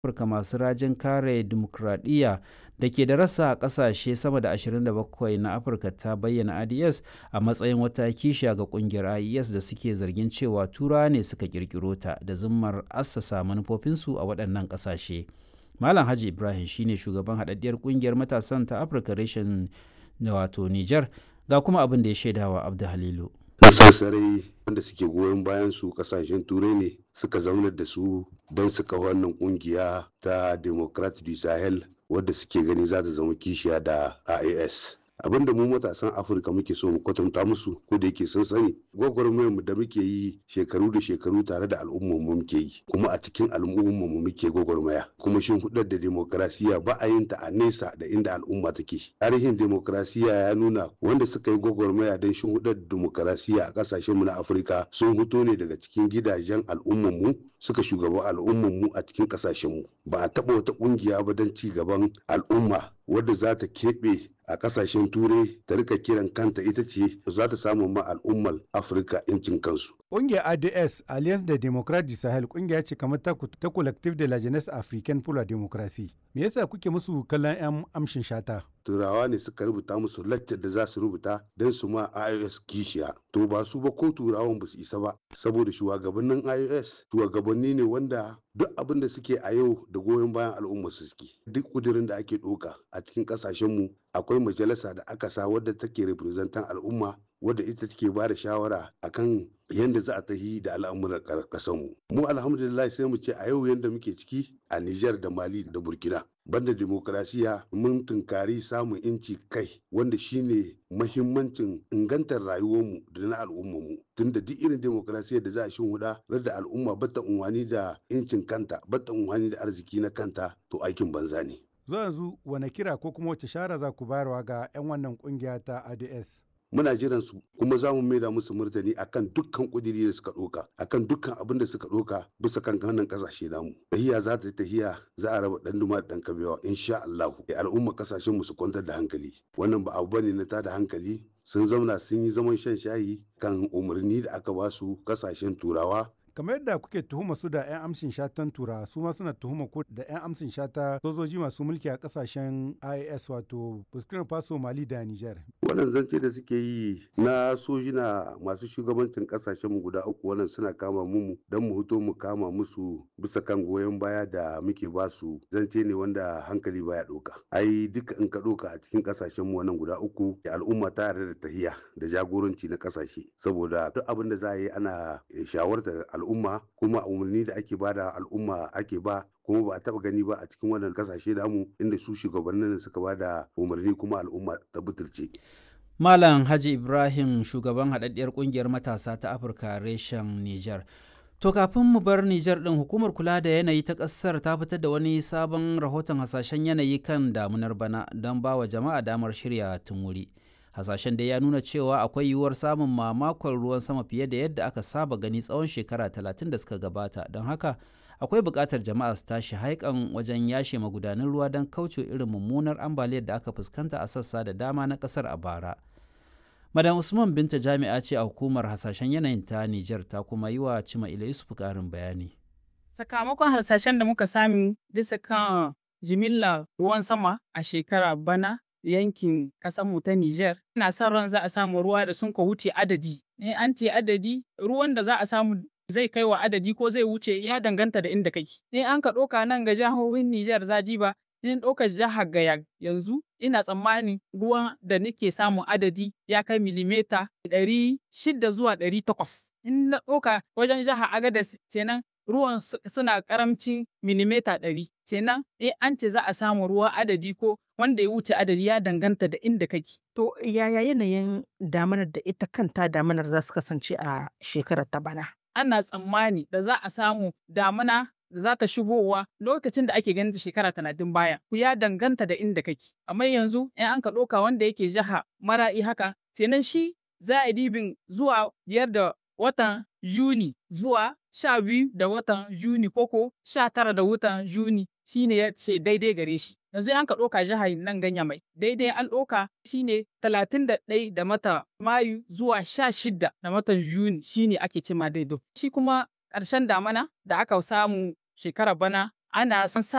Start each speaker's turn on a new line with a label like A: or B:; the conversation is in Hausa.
A: Afirka masu rajin kare dimokuraɗiyya da ke da rasa a ƙasashe sama da 27 na Afirka ta bayyana IDS a matsayin wata kishiya ga ƙungiyar IES da suke zargin cewa Turawa ne suka ƙirƙiro ta da zummar assasa manufofinsu a waɗannan ƙasashe. Malam Haji Ibrahim shine shugaban haɗaɗɗiyar ƙungiyar matasan ta Afirka reshen wato Nijar ga kuma abin da ya shaidawa Abdu Halilu.
B: sassarai wanda suke goyon bayan su kasashen turai ne suka zaunar da su don su kawo wannan kungiya ta democrat du sahel wadda suke gani za ta zama kishiya da ias abinda mu matasan afirka muke so mu kwatanta musu ko da yake sun sani gwagwarmayar mu da muke yi shekaru da shekaru tare da al'ummar mu muke yi kuma a cikin al'ummar mu muke gwagwarmaya kuma shin hudar da demokrasiya ba a yin ta a nesa da inda al'umma take tarihin demokrasiya ya nuna wanda suka yi gwagwarmaya don shin hudar demokrasiya a kasashen mu na afirka sun fito ne daga cikin gidajen al'ummar mu suka shugaba al'ummar mu a cikin kasashen mu ba a taba wata kungiya ba don ci gaban al'umma wadda za ta keɓe a kasashen turai ta rika kiran kanta ita ce za ta samu ma al'ummar afirka incin kansu
C: Ƙungiyar ADS Alliance de Democrate du Sahel ƙungiya ce kamar ta, ta Collective de la Jeunesse Africaine pour la Démocratie. Me yasa kuke musu kallon 'yan amshin shata?
B: turawa ne suka rubuta musu laccar da za su rubuta don su ma ios kishiya to ba su ba ko turawan ba su isa ba saboda shugabannin ios shugabanni ne wanda duk abin da suke a yau da goyon bayan al'umma su suke duk kudirin da ake ɗauka a cikin ƙasashenmu akwai majalisa da aka sa wadda take representan al'umma wadda ita take ba da shawara akan yadda za a tahi da al'amuran ƙasarmu mu alhamdulillah sai mu ce a yau yadda muke ciki a Nijar da Mali da Burkina banda demokrasiya mun tunkari samun inci kai wanda shine mahimmancin ingantar rayuwarmu da na al'ummarmu tunda duk irin demokrasiya da za a shin huda da al'umma bata unwani da incin kanta bata unwani da arziki na kanta to aikin banza ne
C: Zuwa yanzu wane kira ko kuma wace shara za ku bayarwa ga 'yan wannan kungiya ta ADS?
B: muna jiran su kuma za mu maida musu martani akan dukkan kudiri da suka ɗauka akan dukkan abin da suka ɗauka bisa kan wannan kasashe namu tahiya za ta yi tahiya za a raba ɗan duma da ɗan kabewa insha Allah al'umma kasashen mu su kwantar da hankali wannan ba abu bane na tada hankali sun zauna sun yi zaman shan shayi kan umarni da aka ba su kasashen turawa
C: kamar yadda kuke tuhuma su da 'yan amshin shatan tura su ma suna tuhuma ku da 'yan amshin shata sojoji masu mulki a kasashen IAS wato Burkina Faso Mali da Niger.
B: wannan zance da suke yi na sojina masu shugabancin kasashen mu guda uku wannan suna kama mu don mu hito mu kama musu bisa kan goyon baya da muke ba su zance ne wanda hankali baya ɗauka ai duka in ka ɗauka a cikin kasashen mu wannan guda uku al'umma ta yarda da tahiya da jagoranci na kasashe saboda duk abin da za a yi ana shawartar al'umma kuma umarni da ake bada al'umma ake ba kuma ba a taba gani ba a cikin wannan kasashe namu inda su shugabannin suka ba da umarni kuma al'umma ta butulce.
A: Malam Haji Ibrahim shugaban haɗaɗɗiyar ƙungiyar matasa ta Afirka reshen Nijar. To kafin mu bar Nijar ɗin hukumar kula da yanayi ta ƙasar ta fitar da wani sabon rahoton hasashen yanayi kan damunar bana don ba wa jama'a damar shirya tun wuri. hasashen dai ya nuna cewa akwai yiwuwar samun mamakon ruwan sama fiye da yadda aka saba gani tsawon shekara talatin da suka gabata don haka akwai buƙatar jama'a su tashi haikan wajen yashe magudanan ruwa don kauce irin mummunar ambaliyar da aka fuskanta a sassa da dama na ƙasar a bara madam usman binta jami'a ce a hukumar hasashen yanayin ta nijar ta kuma yi wa cima ila yusuf ƙarin bayani
D: sakamakon harsashen da muka sami bisa kan jimillar ruwan sama a shekara bana yankin mu ta Nijar. Ina son ran za a samu ruwa da sun ka wuce adadi. In an ce adadi, ruwan da za a samu zai kai wa adadi ko zai wuce ya danganta da inda kake. In an ka ɗauka nan ga jihohin Nijar zaji ba, in ɗauka jihar Gaya yanzu ina tsammanin ruwan da nake samun adadi ya kai milimeta ɗari shida zuwa ɗari takwas. In na ɗauka wajen jihar Agadez kenan ruwan suna karamcin milimeta ɗari. Kenan in an ce za a samu ruwa adadi ko wanda ya wuce adadi ya danganta da inda kake.
E: To yaya yanayin damanar da ita kanta damanar za su kasance a shekarar ta bana?
D: Ana tsammani da za a samu damuna da za ta shigowa lokacin da ake ganin shekara talatin baya. Ku ya danganta da inda kake. Amma yanzu in an ka ɗauka wanda yake jiha mara'i haka, kenan shi za a dibin zuwa biyar da watan Juni zuwa sha biyu da watan Juni koko sha tara da watan Juni shine ya ce daidai gare shi. Yanzu an ka ɗauka jihar nan ganya mai daidai an ɗauka shine talatin da ɗai da mata Mayu zuwa sha shida da matan Juni shine ake cima daidai. Shi kuma ƙarshen damana da aka samu shekara bana ana son sa